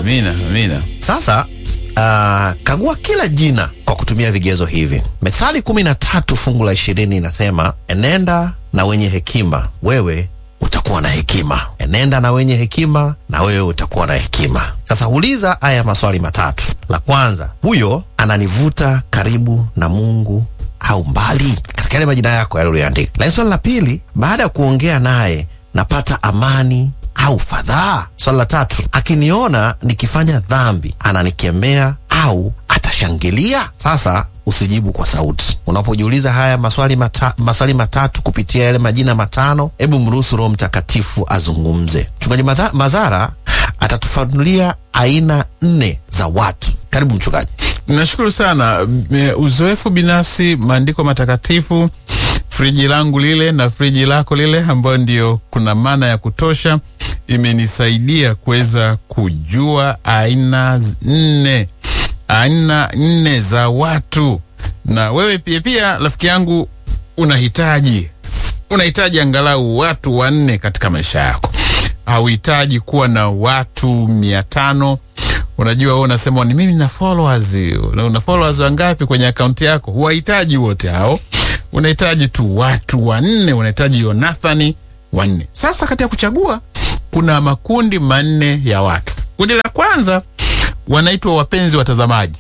Amina, amina. Sasa uh, kagua kila jina kwa kutumia vigezo hivi. Methali kumi na tatu fungu la ishirini inasema enenda na wenye hekima, wewe utakuwa na hekima. Enenda na wenye hekima, na wewe utakuwa na hekima. Sasa uliza haya maswali matatu. La kwanza, huyo ananivuta karibu na Mungu au mbali, katika yale majina yako yale uliyoandika. Lakini swali la pili, baada ya kuongea naye napata amani au fadhaa? Swali la tatu, akiniona nikifanya dhambi ananikemea au atashangilia? Sasa usijibu kwa sauti. Unapojiuliza haya maswali, mata, maswali matatu kupitia yale majina matano, hebu mruhusu Roho Mtakatifu azungumze. Mchungaji Madha- Mazara atatufanulia aina nne za watu. Karibu mchungaji. Nashukuru sana. Me- Uzoefu binafsi, maandiko matakatifu, friji langu lile na friji lako lile, ambayo ndio kuna maana ya kutosha, imenisaidia kuweza kujua aina z- nne, aina nne za watu. Na wewe pia pia, rafiki yangu, unahitaji unahitaji angalau watu wanne katika maisha yako. Hauhitaji kuwa na watu mia tano. Unajua wewe unasema ni mimi na followers. Una una followers wangapi kwenye akaunti yako? Huwahitaji wote hao, unahitaji tu watu wanne. Unahitaji Yonathani wanne. Sasa katika kuchagua, kuna makundi manne ya watu. Kundi la kwanza wanaitwa wapenzi watazamaji.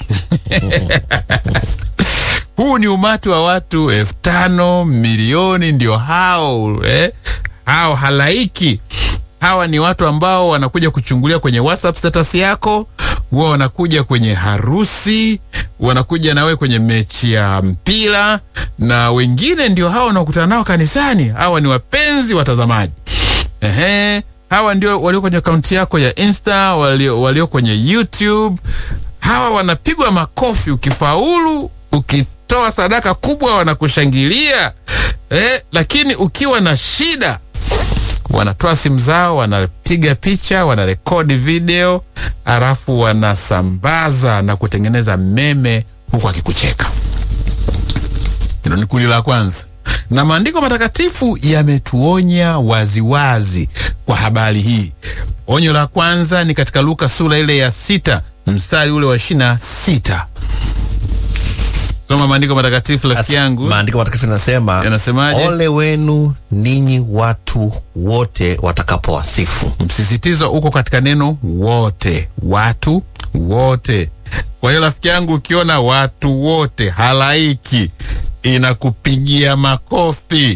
Huu ni umati wa watu elfu tano milioni, ndio hao eh? Hao halaiki hawa ni watu ambao wanakuja kuchungulia kwenye WhatsApp status yako, huwa wanakuja kwenye harusi, wanakuja nawe kwenye mechi ya mpira, na wengine ndio hao wanaokutana nao kanisani. Hawa ni wapenzi watazamaji. Ehe, hawa ndio walio kwenye akaunti yako ya Insta, walio, walio kwenye YouTube. Hawa wanapigwa makofi ukifaulu, ukitoa sadaka kubwa wanakushangilia. Eh, lakini ukiwa na shida wanatoa simu zao, wanapiga picha, wanarekodi video, alafu wanasambaza na kutengeneza meme huku akikucheka. Hilo ni kundi la kwanza, na maandiko matakatifu yametuonya waziwazi kwa habari hii. Onyo la kwanza ni katika Luka sura ile ya sita mstari ule wa ishirini na sita. Soma maandiko matakatifu rafiki yangu, Maandiko matakatifu yanasema yanasemaje? ole wenu ninyi watu wote watakapowasifu. Msisitizo uko katika neno wote, watu wote. Kwa hiyo rafiki yangu, ukiona watu wote, halaiki inakupigia makofi,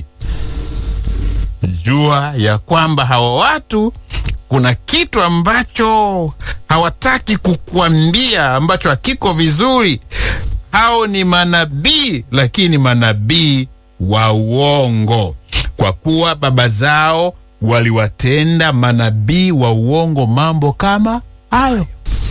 jua ya kwamba hawa watu kuna kitu ambacho hawataki kukuambia ambacho hakiko vizuri. Hao ni manabii, lakini manabii wa uongo, kwa kuwa baba zao waliwatenda manabii wa uongo mambo kama hayo.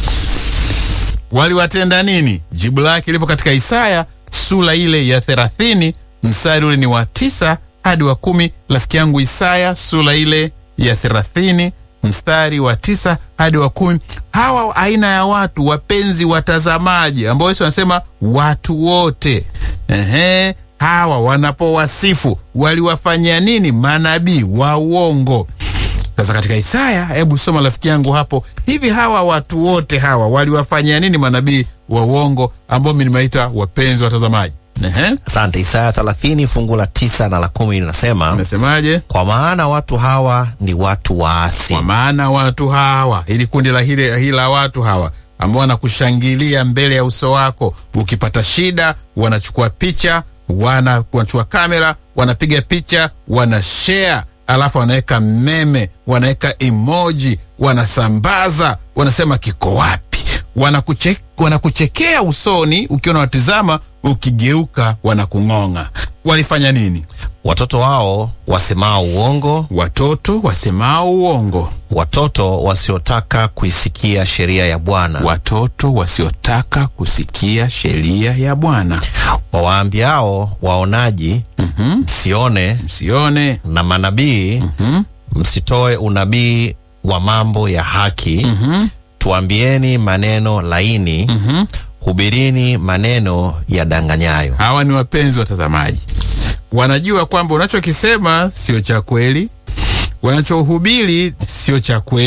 Waliwatenda nini? Jibu lake lipo katika Isaya sura ile ya thelathini mstari ule ni wa tisa hadi wa kumi. Rafiki yangu, Isaya sura ile ya thelathini mstari wa tisa hadi wa kumi. Hawa aina ya watu wapenzi watazamaji, ambao Yesu anasema watu wote, ehe, hawa wanapowasifu waliwafanyia nini? Manabii wa uongo. Sasa katika Isaya, hebu soma rafiki yangu hapo, hivi hawa watu wote hawa waliwafanyia nini manabii wa uongo ambao mimi nimeita wapenzi watazamaji? Ehe, Asante. Isaya 30 fungu la tisa na la kumi linasema nasemaje? kwa maana watu hawa ni watu waasi, Kwa maana watu hawa, ili kundi la hili hili la watu hawa ambao wanakushangilia mbele ya uso wako, ukipata shida wanachukua picha, wana wanachukua kamera, wanapiga picha, wana share, alafu wanaweka meme, wanaweka emoji, wanasambaza, wanasema kiko wapi, wanakuche, wanakuchekea usoni ukiwa unawatizama, ukigeuka wanakung'ong'a. Walifanya nini? watoto wao wasemao uongo, Watoto wasemao uongo watoto wasiotaka kuisikia sheria ya Bwana, watoto wasiotaka kusikia sheria ya Bwana. wawaambiao waonaji msione, Msione na manabii msitoe unabii wa mambo ya haki. Tuambieni maneno laini, hubirini maneno yadanganyayo. hawa ni wapenzi watazamaji, wanajua kwamba unachokisema sio cha kweli, wanachohubiri sio cha kweli,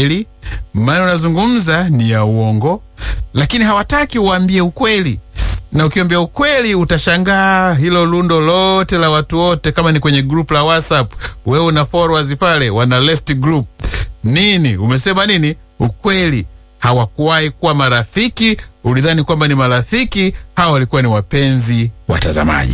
maana unazungumza ni ya uongo, lakini hawataki uambie ukweli na ukiambia ukweli utashangaa hilo lundo lote la watu wote, kama ni kwenye group la WhatsApp, wewe una followers pale, wana left group nini, umesema nini? Ukweli. Hawakuwahi kuwa marafiki, ulidhani kwamba ni marafiki, hawa walikuwa ni wapenzi watazamaji.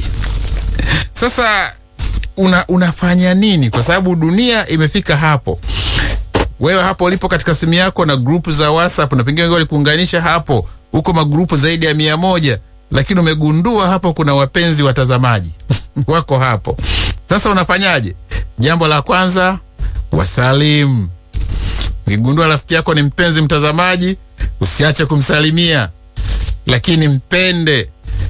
Sasa una, unafanya nini? Kwa sababu dunia imefika hapo wewe hapo ulipo katika simu yako na grupu za WhatsApp na pengine wengi walikuunganisha hapo, huko magrupu zaidi ya mia moja, lakini umegundua hapo kuna wapenzi watazamaji wako hapo. Sasa unafanyaje? Jambo la kwanza, wasalimu. Ukigundua rafiki yako ni mpenzi mtazamaji, usiache kumsalimia, lakini mpende,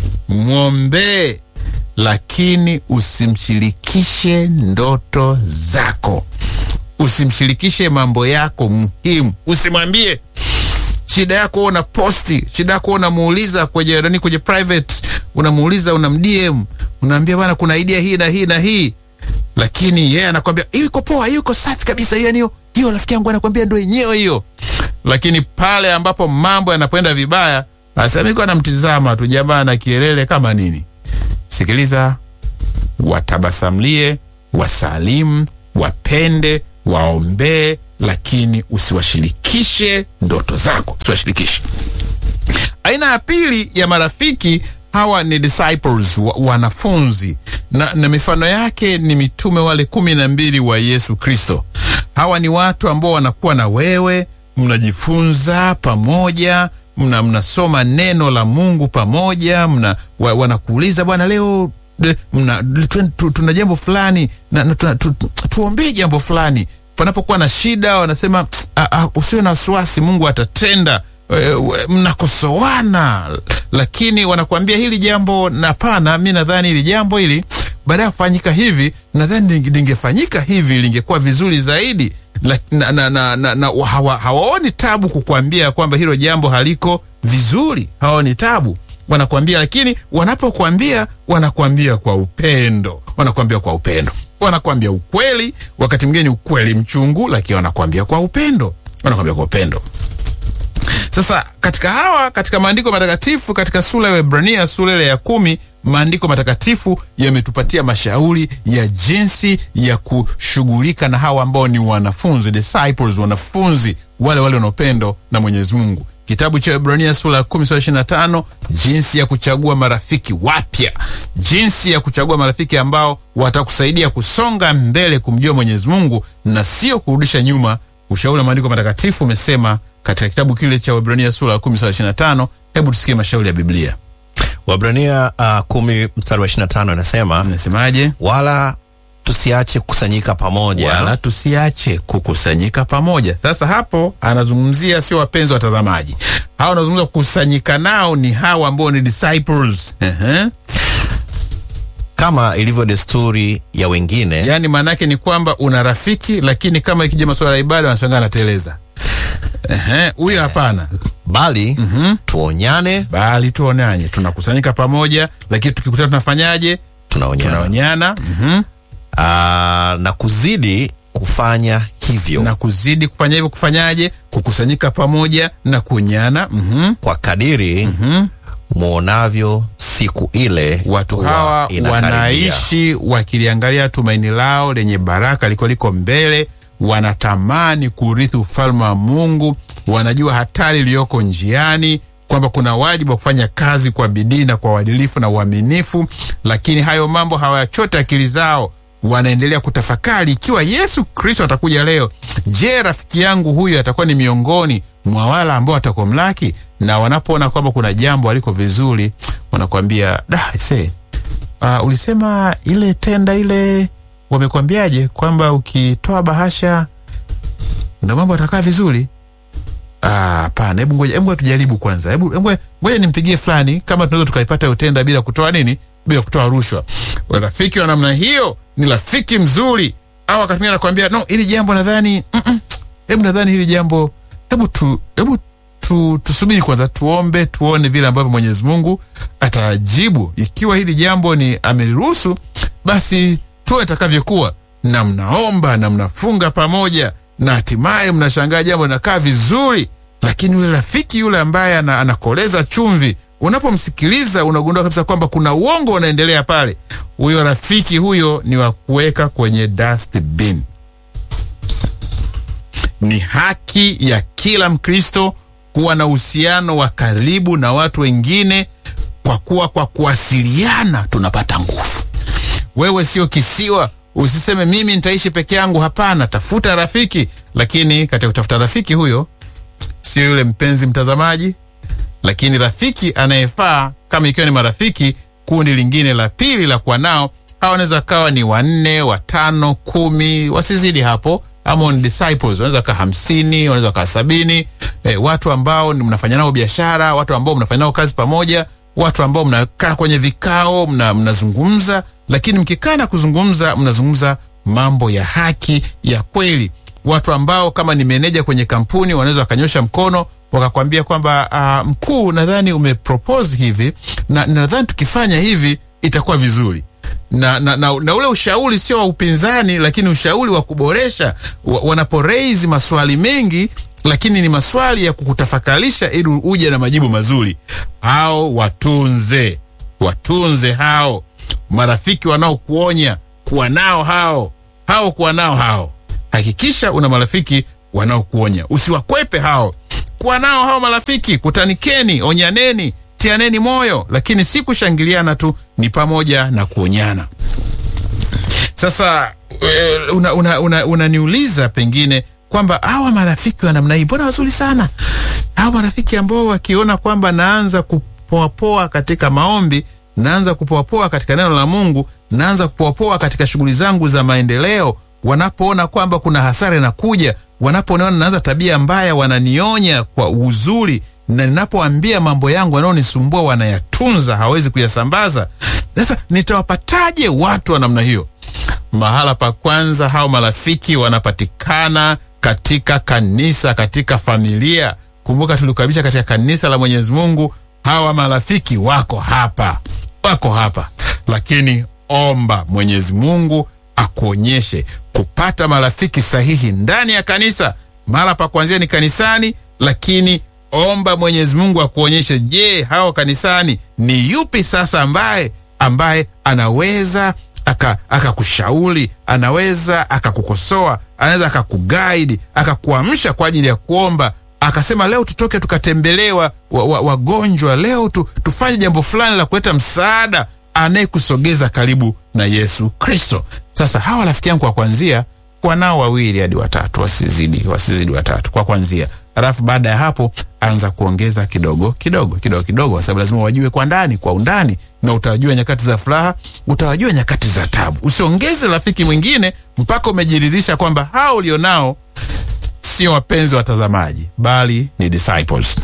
mwombee, lakini usimshirikishe ndoto zako usimshirikishe mambo yako muhimu, usimwambie shida yako. Una posti shida yako, unamuuliza kwenye nani, kwenye private, unamuuliza una mdm, unaambia bwana, kuna idea hii na hii na hii, lakini yeye yeah, anakwambia hiyo iko poa, hiyo iko safi kabisa, hiyo hiyo hiyo, rafiki yangu anakwambia ndio yenyewe hiyo. Lakini pale ambapo mambo yanapoenda vibaya, asamiko anamtizama tu jamaa na kielele kama nini. Sikiliza, watabasamlie, wasalimu, wapende waombee, lakini usiwashirikishe ndoto zako, usiwashirikishe. Aina ya pili ya marafiki hawa ni disciples, wa, wanafunzi na, na mifano yake ni mitume wale kumi na mbili wa Yesu Kristo. Hawa ni watu ambao wanakuwa na wewe, mnajifunza pamoja, mna mnasoma neno la Mungu pamoja, mna wa, wanakuuliza bwana, leo mna tu, tuna jambo fulani na, na tu, tu, tuombee jambo fulani. Panapokuwa na shida, wanasema usiwe na wasiwasi, Mungu atatenda. E, mnakosoana, lakini wanakuambia hili jambo, na hapana, mi nadhani hili jambo hili baada ya kufanyika hivi, nadhani lingefanyika hivi, lingekuwa vizuri zaidi na, na, na, na, na, na hawa, hawaoni tabu kukwambia kwamba hilo jambo haliko vizuri, hawaoni tabu wanakwambia lakini wanapokwambia wanakwambia kwa upendo, wanakwambia kwa upendo, wanakwambia ukweli. Wakati mwingine ukweli mchungu, lakini wanakwambia kwa upendo, wanakwambia kwa upendo. Sasa katika hawa, katika maandiko matakatifu, katika sura ya Waebrania sura ile ya kumi, maandiko matakatifu yametupatia mashauri ya jinsi ya kushughulika na hawa ambao ni wanafunzi, disciples, wanafunzi wale wale wanaopendo na Mwenyezi Mungu. Kitabu cha Ibrania sura ya 10 sura 25, jinsi ya kuchagua marafiki wapya, jinsi ya kuchagua marafiki ambao watakusaidia kusonga mbele kumjua Mwenyezi Mungu na sio kurudisha nyuma. Ushauri wa maandiko matakatifu umesema katika kitabu kile cha Ibrania sura ya 10 sura 25. Hebu tusikie mashauri ya Biblia. Waebrania uh, 10 mstari wa 25 inasema, Nasemaje? wala tusiache kukusanyika pamoja wala tusiache kukusanyika pamoja. Sasa hapo anazungumzia sio wapenzi watazamaji, hawa anazungumza kukusanyika nao ni hawa ambao ni disciples. Ehe. kama ilivyo desturi ya wengine Yaani maanake ni kwamba una rafiki, lakini kama ikija masuala ya ibada wanashangaa anateleza. Ehe, huyo hapana, bali tuonyane, bali tuonanye, tunakusanyika pamoja, lakini tukikutana tunafanyaje? tunaonyana Tunaonyana mhm, Aa, na kuzidi kufanya hivyo na kuzidi kufanya hivyo. Kufanyaje? Kukusanyika pamoja na kuonyana mhm. kwa kadiri muonavyo siku ile Watu kuwa hawa inakaribia. wanaishi wakiliangalia tumaini lao lenye baraka liko liko mbele, wanatamani kurithi ufalme wa Mungu, wanajua hatari iliyoko njiani, kwamba kuna wajibu wa kufanya kazi kwa bidii na kwa uadilifu na uaminifu, lakini hayo mambo hawayachote akili zao. Wanaendelea kutafakari ikiwa Yesu Kristo atakuja leo, je, rafiki yangu huyu atakuwa ni miongoni mwa wale ambao watakomlaki? Na wanapoona kwamba kuna jambo aliko vizuri, wanakwambia da se uh, ulisema ile tenda ile wamekwambiaje kwamba ukitoa bahasha ndo mambo atakaa vizuri? Ah, Hapana, hebu ngoja, hebu tujaribu kwanza, hebu hebu ngoja nimpigie fulani kama tunaweza tukaipata hiyo tenda bila kutoa nini, bila kutoa rushwa. Rafiki wa namna hiyo ni rafiki mzuri. Au wakati mwingine anakuambia no, hili jambo nadhani mm -mm, hebu nadhani hili jambo hebu tu hebu tu, tusubiri kwanza, tuombe tuone vile ambavyo Mwenyezi Mungu atajibu. Ikiwa hili jambo ni ameliruhusu, basi tuwe itakavyokuwa, na mnaomba na mnafunga pamoja na hatimaye mnashangaa jambo linakaa vizuri, lakini yule rafiki yule ambaye ana, anakoleza chumvi, unapomsikiliza unagundua kabisa kwamba kuna uongo unaendelea pale. Huyo rafiki huyo ni wa kuweka kwenye dustbin. Ni haki ya kila Mkristo kuwa na uhusiano wa karibu na watu wengine, kwa kuwa kwa kuwasiliana tunapata nguvu. Wewe sio kisiwa, usiseme mimi nitaishi peke yangu. Hapana, tafuta rafiki, lakini katika kutafuta rafiki huyo sio yule mpenzi mtazamaji, lakini rafiki anayefaa. Kama ikiwa ni marafiki, kundi lingine la pili la kuwa nao, hawa wanaweza kawa ni wanne, watano, kumi, wasizidi hapo ama ni disciples wanaweza kaa hamsini, wanaweza kaa sabini. E, watu ambao mnafanya nao biashara, watu ambao mnafanya nao kazi pamoja, watu ambao mnakaa kwenye vikao mna, mnazungumza, lakini mkikaa na kuzungumza mnazungumza mambo ya haki ya kweli. Watu ambao kama ni meneja kwenye kampuni wanaweza wakanyosha mkono wakakwambia kwamba uh, mkuu, nadhani umepropose hivi na nadhani tukifanya hivi itakuwa vizuri na, na, na, na ule ushauri sio wa upinzani, lakini ushauri wa kuboresha. Wanapo raise maswali mengi, lakini ni maswali ya kukutafakarisha ili uje na majibu mazuri. Hao watunze, watunze hao marafiki wanaokuonya, kuwa nao hao hao, kuwa nao hao. Hakikisha una marafiki wanaokuonya, usiwakwepe hao. Kuwa nao hao marafiki, kutanikeni, onyaneni tianeni moyo, lakini si kushangiliana tu, ni pamoja na kuonyana. Sasa unaniuliza una, una, una pengine kwamba hawa marafiki wa namna hii mbona wazuri sana, hawa marafiki ambao wakiona kwamba naanza kupoapoa katika maombi, naanza kupoapoa katika neno la Mungu, naanza kupoapoa katika shughuli zangu za maendeleo, wanapoona kwamba kuna hasara inakuja, wanapoona naanza tabia mbaya, wananionya kwa uzuri na ninapoambia mambo yangu wanaonisumbua wanayatunza, hawezi kuyasambaza. Sasa nitawapataje watu wa namna hiyo? Mahala pa kwanza, hao marafiki wanapatikana katika kanisa, katika familia. Kumbuka tulikabisha katika kanisa la Mwenyezi Mungu. Hawa marafiki wako hapa, wako hapa, lakini omba Mwenyezi Mungu akuonyeshe kupata marafiki sahihi ndani ya kanisa. Mahala pa kuanzia ni kanisani, lakini omba Mwenyezi Mungu akuonyeshe, je, hao kanisani ni yupi sasa ambaye ambaye anaweza akakushauri aka anaweza akakukosoa, anaweza akakuguide, akakuamsha kwa ajili ya kuomba, akasema leo tutoke tukatembelewa wagonjwa wa, wa leo tu, tufanye jambo fulani la kuleta msaada, anayekusogeza karibu na Yesu Kristo. Sasa hawa rafiki yangu kwa kwanzia kuwa nao wawili hadi watatu, wasizidi wasizidi watatu kwa kwanzia. Alafu baada ya hapo anza kuongeza kidogo kidogo kidogo kidogo, kwa sababu lazima wajue kwa ndani, kwa undani, na utawajua nyakati za furaha, utawajua nyakati za tabu. Usiongeze rafiki mwingine mpaka umejiridhisha kwamba hao ulionao sio wapenzi watazamaji, bali ni disciples.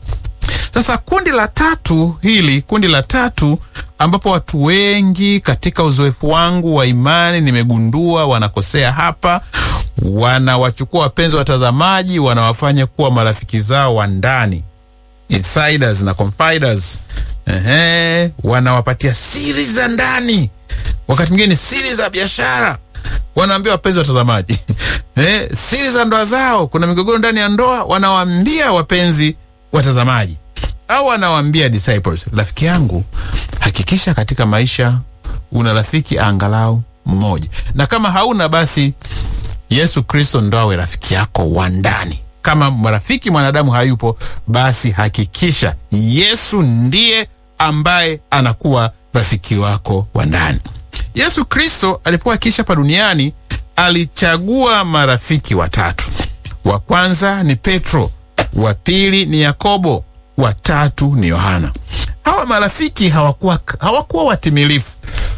Sasa kundi la tatu hili, kundi la tatu ambapo watu wengi katika uzoefu wangu wa imani nimegundua wanakosea hapa, wanawachukua wapenzi watazamaji, wanawafanya kuwa marafiki zao wa ndani, insiders na confiders. Ehe, wanawapatia siri za ndani, wakati mwingine siri za biashara, wanaambia wapenzi watazamaji eh, siri za ndoa zao. Kuna migogoro ndani ya ndoa, wanawaambia wapenzi watazamaji au wanawaambia disciples. Rafiki yangu, hakikisha katika maisha una rafiki angalau mmoja, na kama hauna basi Yesu Kristo ndo awe rafiki yako wa ndani. Kama rafiki mwanadamu hayupo, basi hakikisha Yesu ndiye ambaye anakuwa rafiki wako wa ndani. Yesu Kristo alipokuwa akiishi hapa duniani alichagua marafiki watatu. Wa kwanza ni Petro, wa pili ni Yakobo, wa tatu ni Yohana. Hawa marafiki hawakuwa, hawakuwa watimilifu.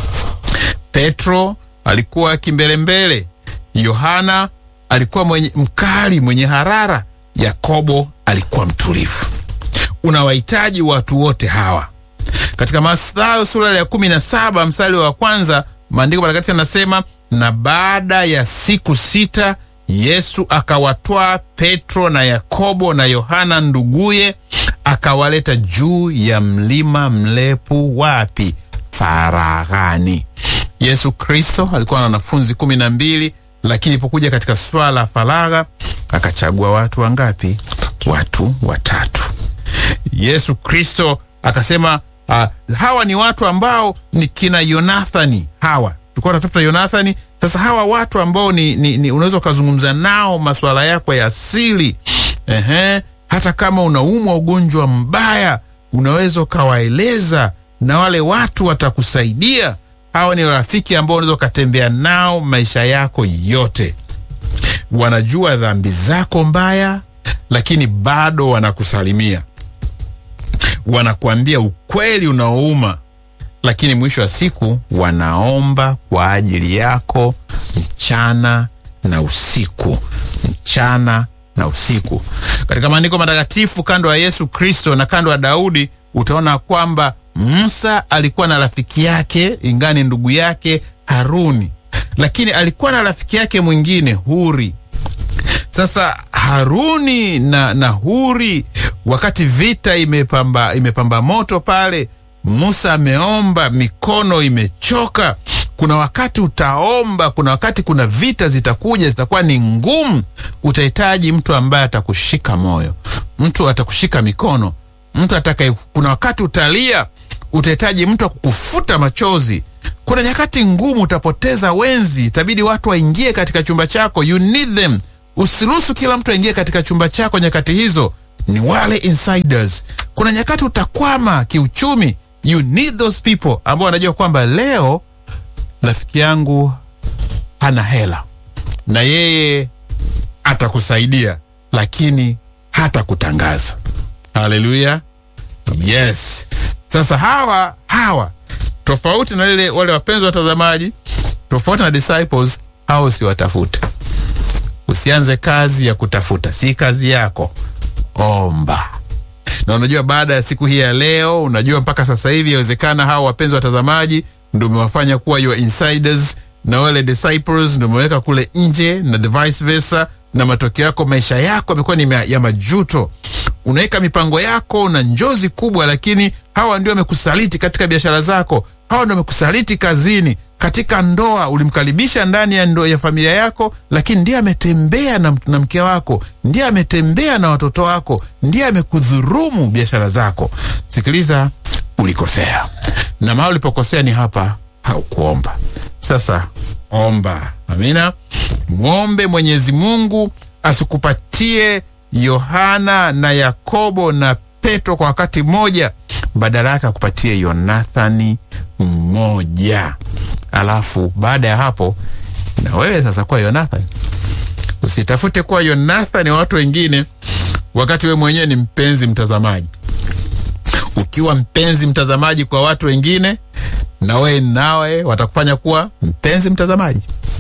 Petro alikuwa kimbelembele, Yohana alikuwa mwenye mkali, mwenye harara, Yakobo alikuwa mtulivu. Unawahitaji watu wote hawa. Katika Mathayo sura ya kumi na saba mstari wa kwanza maandiko matakatifu yanasema, na baada ya siku sita Yesu akawatwaa Petro na Yakobo na Yohana nduguye, akawaleta juu ya mlima mrefu. Wapi? Faraghani. Yesu Kristo alikuwa na wanafunzi kumi na mbili lakini ipokuja katika swala la faragha akachagua watu wangapi? Watu watatu. Yesu Kristo akasema uh, hawa ni watu ambao ni kina Yonathani. Hawa tulikuwa tunatafuta Yonathani. Sasa hawa watu ambao ni, ni, ni unaweza ukazungumza nao masuala yako ya asili. Ehe, hata kama unaumwa ugonjwa mbaya unaweza ukawaeleza na wale watu watakusaidia. Hawa ni rafiki ambao unaweza ukatembea nao maisha yako yote. Wanajua dhambi zako mbaya, lakini bado wanakusalimia, wanakuambia ukweli unaouma, lakini mwisho wa siku wanaomba kwa ajili yako mchana na usiku, mchana na usiku. Katika maandiko matakatifu, kando ya Yesu Kristo na kando ya Daudi, utaona kwamba Musa alikuwa na rafiki yake, ingani ndugu yake Haruni, lakini alikuwa na rafiki yake mwingine Huri. Sasa Haruni na, na Huri, wakati vita imepamba, imepamba moto pale, Musa ameomba, mikono imechoka. Kuna wakati utaomba, kuna wakati kuna vita zitakuja, zitakuwa ni ngumu. Utahitaji mtu ambaye atakushika moyo, mtu atakushika mikono, mtu atakaye. Kuna wakati utalia, utahitaji mtu akukufuta machozi. Kuna nyakati ngumu, utapoteza wenzi, itabidi watu waingie katika chumba chako. You need them. Usiruhusu kila mtu aingie katika chumba chako nyakati hizo, ni wale insiders. Kuna nyakati utakwama kiuchumi, you need those people ambao wanajua kwamba leo rafiki yangu hana hela na yeye atakusaidia, lakini hata kutangaza. Haleluya, yes. Sasa hawa hawa tofauti na lile wale wapenzi watazamaji, tofauti na disciples, hao usiwatafute. Usianze kazi ya kutafuta, si kazi yako. Omba. Na unajua baada ya siku hii ya leo, unajua mpaka sasa hivi yawezekana hawa wapenzi watazamaji ndio umewafanya kuwa your insiders, na wale disciples ndio umeweka kule nje, na the vice versa, na matokeo yako maisha yako yamekuwa ni ya majuto. Unaweka mipango yako na njozi kubwa, lakini hawa ndio wamekusaliti katika biashara zako, hawa ndio wamekusaliti kazini, katika ndoa. Ulimkaribisha ndani ya ndoa ya familia yako, lakini ndiye ametembea na, na mke wako, ndiye ametembea na watoto wako, ndiye amekudhurumu biashara zako. Sikiliza, ulikosea na mahali ulipokosea ni hapa, haukuomba. Sasa omba. Amina, mwombe Mwenyezi Mungu asikupatie Yohana na Yakobo na Petro kwa wakati mmoja, badala yake akupatie Yonathani mmoja. Alafu baada ya hapo, na wewe sasa kuwa Yonathani. Usitafute kuwa Yonathani wa watu wengine, wakati wewe mwenyewe ni mpenzi mtazamaji. Ukiwa mpenzi mtazamaji kwa watu wengine, na wewe nawe watakufanya kuwa mpenzi mtazamaji.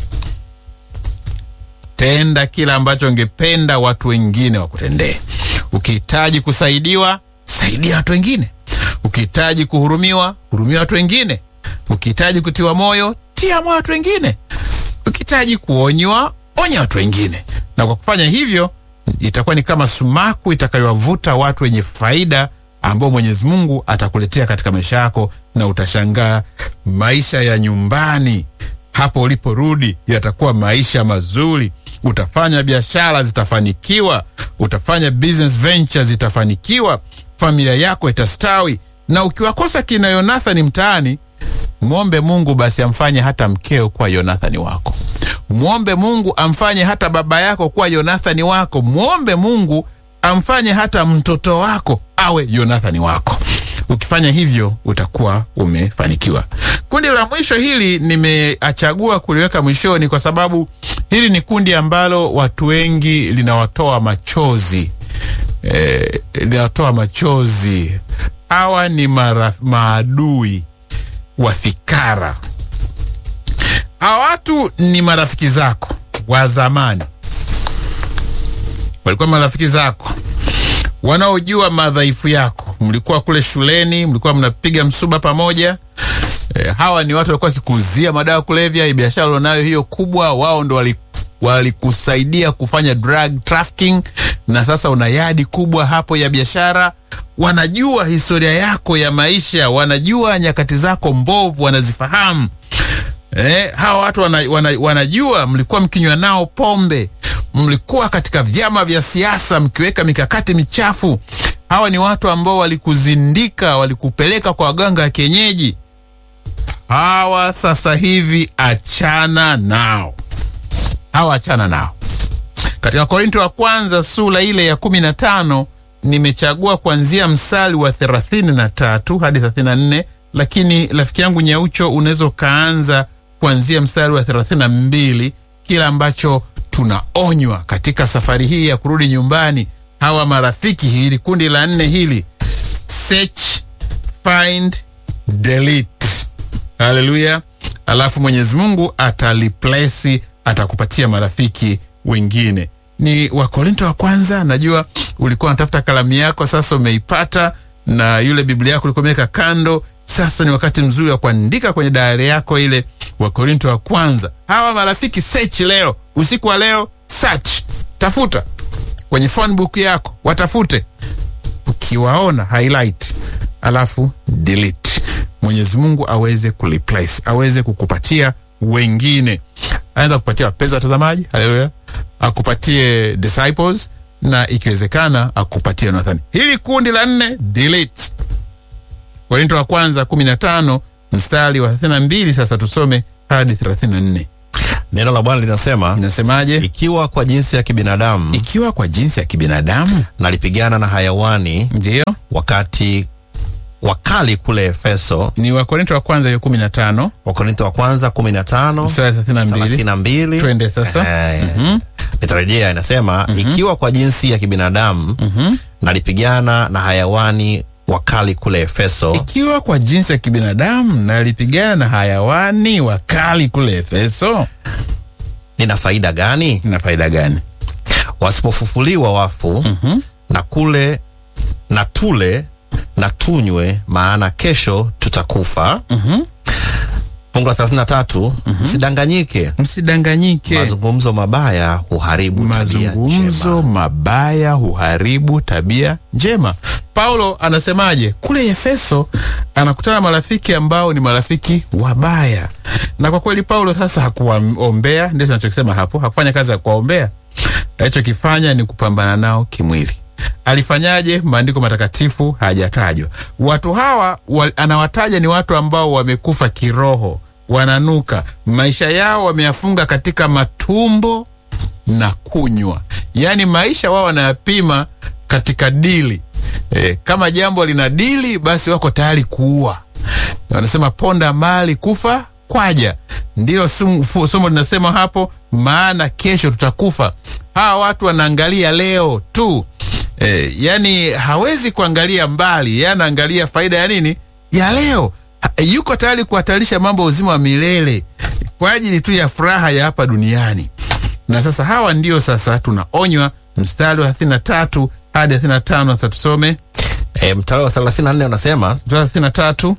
Tenda kila ambacho ungependa watu wengine wakutendee. Ukihitaji kusaidiwa, saidia watu wengine. Ukihitaji kuhurumiwa, hurumia watu wengine. Ukihitaji kutiwa moyo, tia moyo watu wengine. Ukihitaji kuonywa, onya watu wengine. Na kwa kufanya hivyo, itakuwa ni kama sumaku itakayowavuta watu wenye faida ambao Mwenyezi Mungu atakuletea katika maisha yako, na utashangaa maisha ya nyumbani hapo uliporudi yatakuwa maisha mazuri. Utafanya biashara zitafanikiwa, utafanya business ventures zitafanikiwa, familia yako itastawi. Na ukiwakosa kina Yonathani mtaani, mwombe Mungu basi amfanye hata mkeo kuwa Yonathani wako. Mwombe Mungu amfanye hata baba yako kuwa Yonathani wako. Mwombe Mungu amfanye hata mtoto wako awe Yonathani wako. Ukifanya hivyo utakuwa umefanikiwa. Kundi la mwisho hili nimeachagua kuliweka mwishoni kwa sababu hili ni kundi ambalo watu wengi linawatoa machozi e, linawatoa machozi. Hawa ni maraf, maadui wa fikara. Hawa watu ni marafiki zako wa zamani, walikuwa marafiki zako wanaojua madhaifu yako. Mlikuwa kule shuleni, mlikuwa mnapiga msuba pamoja. E, hawa ni watu walikuwa wakikuuzia madawa kulevya, biashara ulionayo hiyo kubwa, wao ndo walikusaidia wali kufanya drug trafficking, na sasa una yadi kubwa hapo ya biashara. Wanajua historia yako ya maisha, wanajua nyakati zako mbovu, wanazifahamu. eh, hawa watu wana, wana, wanajua mlikuwa mkinywa nao pombe, mlikuwa katika vyama vya siasa mkiweka mikakati michafu. Hawa ni watu ambao walikuzindika, walikupeleka kwa waganga ya kienyeji. Hawa sasa hivi achana nao, hawa achana nao. Katika Korinto wa kwanza sura ile ya kumi na tano nimechagua kuanzia mstari wa thelathini na tatu hadi thelathini na nne lakini rafiki yangu Nyaucho, unaweza ukaanza kuanzia mstari wa thelathini na mbili kila ambacho tunaonywa katika safari hii ya kurudi nyumbani. Hawa marafiki, hili kundi la nne hili, search, find, delete. Haleluya! Alafu Mwenyezi Mungu ataliplesi, atakupatia marafiki wengine. Ni Wakorinto wa kwanza. Najua ulikuwa unatafuta kalamu yako, sasa umeipata, na yule Biblia yako ulikuwa umeweka kando. Sasa ni wakati mzuri wa kuandika kwenye dayari yako ile Wakorinto wa kwanza. Hawa marafiki search leo, usiku wa leo, search, tafuta kwenye phone book yako, watafute, ukiwaona highlight, alafu delete. Mwenyezi Mungu aweze kureplace, aweze kukupatia wengine, anaweza kupatia wapenzi watazamaji, haleluya, akupatie disciples na ikiwezekana akupatie Nathan. Hili kundi la nne delete. Korinto wa kwanza 15 mstari wa 32. Sasa tusome hadi 34. Neno la Bwana linasema, Inasemaje? ikiwa kwa jinsi ya kibinadamu Ikiwa kwa jinsi ya kibinadamu, nalipigana na hayawani ndiyo wakati wakali kule Efeso. ni Wakorinto wa kwanza hiyo 15 Wakorintho wa kwanza 15 mstari wa 32. 32. Twende sasa. Eh, nitarejea. Inasema ikiwa kwa jinsi ya kibinadamu nalipigana na hayawani wakali kule Efeso, Ikiwa kwa jinsi ya kibinadamu nalipigana na hayawani wakali kule Efeso, nina faida gani? ina faida gani? Wasipofufuliwa wafu na kule na tule na tunywe, maana kesho tutakufa. Fungu la 33, msidanganyike, Msidanganyike. mazungumzo mabaya huharibu tabia mazungumzo njema. mabaya huharibu tabia njema. Paulo anasemaje kule Efeso? Anakutana na marafiki ambao ni marafiki wabaya, na kwa kweli Paulo sasa hakuwaombea, ndio tunachokisema hapo. Hakufanya kazi ya kuwaombea, alichokifanya ni kupambana nao kimwili. Alifanyaje? Maandiko matakatifu hajatajwa. Watu hawa wa, anawataja ni watu ambao wamekufa kiroho, wananuka, maisha yao wameyafunga katika matumbo na kunywa, yaani maisha wao wanayapima katika dili. E, kama jambo lina dili, basi wako tayari kuua. Wanasema ponda mali kufa kwaja, ndilo sum- fu- somo linasema hapo, maana kesho tutakufa. Hawa watu wanaangalia leo tu e, yani hawezi kuangalia mbali, yeye anaangalia faida ya nini ya leo. Ha- Yuko tayari kuhatarisha mambo ya uzima wa milele kwa ajili tu ya furaha ya hapa duniani na sasa hawa ndio sasa tunaonywa mstari wa 33 hadi 35. Sasa tusome E, mstari wa 34 unasema mstari wa 33.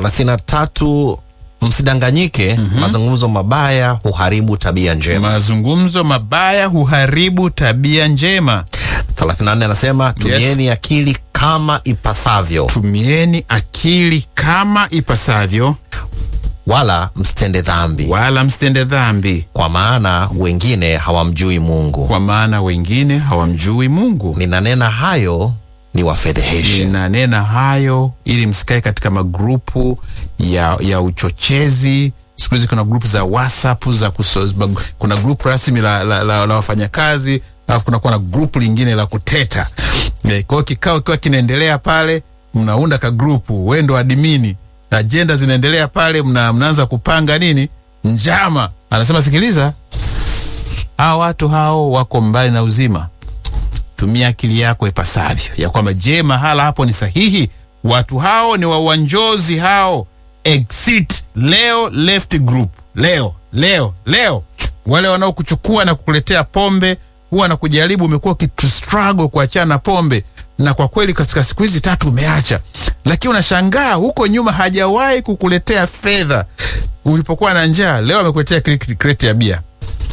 33 msidanganyike, mazungumzo mabaya huharibu tabia njema. Mazungumzo mabaya huharibu tabia njema. 34 anasema tumieni akili kama ipasavyo, Tumieni akili kama ipasavyo, wala msitende dhambi, wala msitende dhambi, kwa maana wengine hawamjui Mungu. kwa maana wengine hawamjui Mungu. Ninanena hayo ni wafedheheshe. Ninanena hayo ili msikae katika magrupu ya, ya uchochezi. Siku hizi kuna grupu za WhatsApp za kuso, kuna grupu rasmi la, la, la, la wafanyakazi alafu kunakuwa na grupu lingine la kuteta. Eh, Kwa hiyo kikao kikiwa kinaendelea pale, mnaunda ka grupu, wewe ndo admini, ajenda zinaendelea pale, mna, mnaanza kupanga nini njama. Anasema sikiliza, hawa watu hao wako mbali na uzima tumia akili yako ipasavyo, ya kwamba je, mahala hapo ni sahihi? Watu hao ni wawanjozi hao. Exit leo, left group leo, leo, leo. Wale wanaokuchukua na kukuletea pombe huwa na kujaribu, umekuwa ukistruggle kuachana na pombe, na kwa kweli katika siku hizi tatu umeacha, lakini unashangaa huko nyuma hajawahi kukuletea fedha ulipokuwa na njaa. Leo amekuletea kreti ya bia.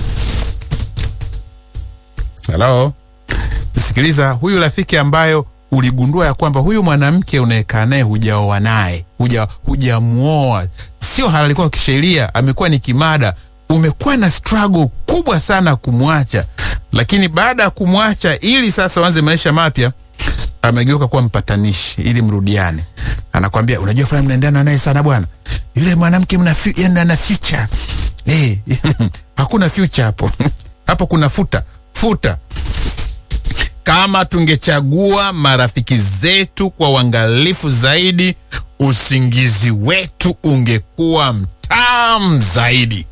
Hello? Sikiliza, huyu rafiki ambayo uligundua ya kwamba huyu mwanamke unayekaa naye hujaoa naye, huja hujamuoa, sio halali kwako kisheria, amekuwa ni kimada, umekuwa na struggle kubwa sana kumwacha, lakini baada ya kumwacha, ili sasa uanze maisha mapya, amegeuka kuwa mpatanishi ili mrudiane. Anakwambia, unajua fulani mnaendana naye sana bwana, yule mwanamke mna fu- yaani ana future eh, hakuna future hapo hapo kuna futa futa kama tungechagua marafiki zetu kwa uangalifu zaidi, usingizi wetu ungekuwa mtamu zaidi.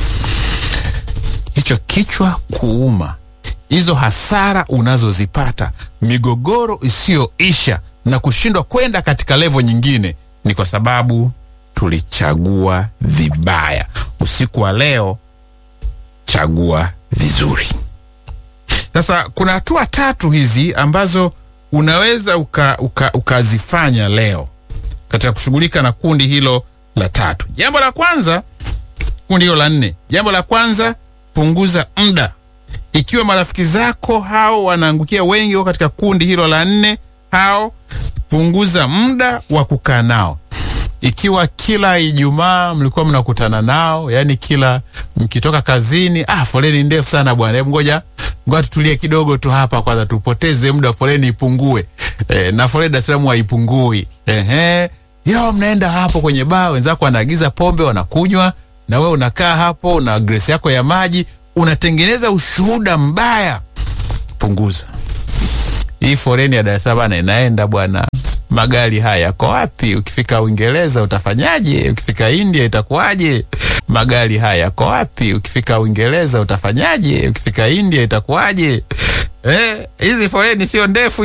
Hicho kichwa kuuma, hizo hasara unazozipata, migogoro isiyoisha na kushindwa kwenda katika levo nyingine, ni kwa sababu tulichagua vibaya. Usiku wa leo, chagua vizuri. Sasa kuna hatua tatu hizi ambazo unaweza uka, uka, ukazifanya leo katika kushughulika na kundi hilo la tatu. Jambo la kwanza, kundi hilo la nne, jambo la kwanza, punguza muda. Ikiwa marafiki zako hao wanaangukia wengi wako katika kundi hilo la nne, hao punguza muda wa kukaa nao. Ikiwa kila Ijumaa mlikuwa mnakutana nao, yani kila mkitoka kazini, ah, foleni ndefu sana bwana, hebu ngoja ngoja tutulie kidogo tu hapa kwanza, tupoteze muda, foleni ipungue. E, na foleni Dar es Salaam haipungui. Ehe, ila mnaenda hapo kwenye baa, wenzako wanaagiza pombe wanakunywa, na wewe unakaa hapo na glasi yako ya maji, unatengeneza ushuhuda mbaya. Punguza hii foleni ya Dar es Salaam inaenda bwana magari haya yako wapi? Ukifika Uingereza utafanyaje? Ukifika India itakuwaje? Magari haya yako wapi? Ukifika Uingereza utafanyaje? Ukifika India itakuwaje? Eh, hizi foleni sio ndefu